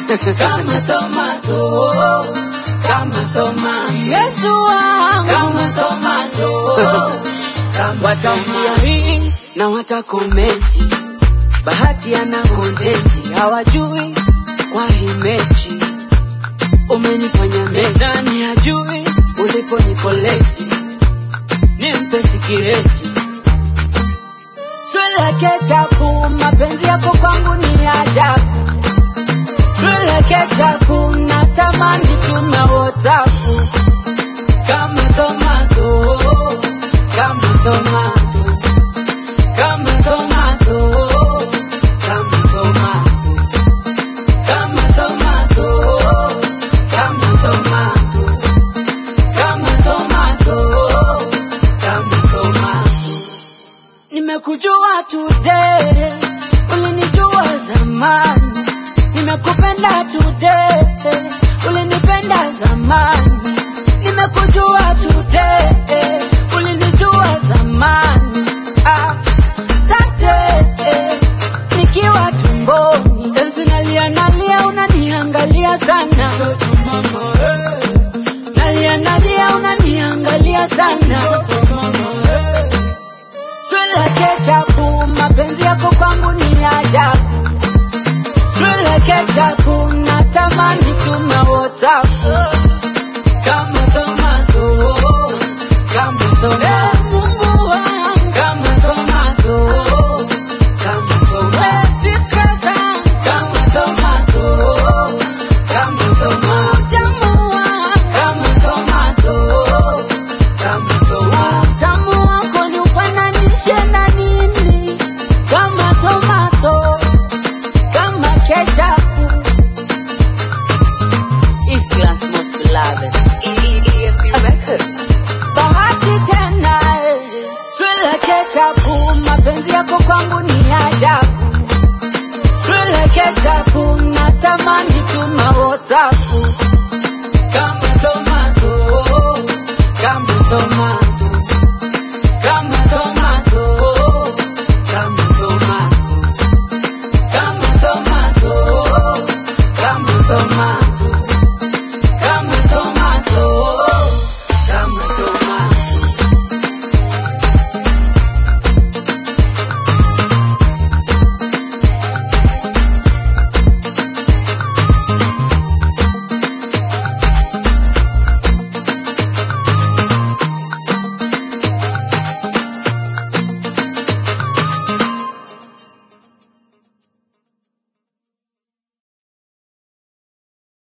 kama tomato, kama tomato, Yesu wangu kama tomato, kama wataambia tomato. hii na watakomenti, bahati ana kontenti, hawajui kwa hii mechi umenifanya mezani, hajui uliponikoleti, nimpe sikireti swala kechapu, mapenzi yako kwangu ni ajabu, swala kechapu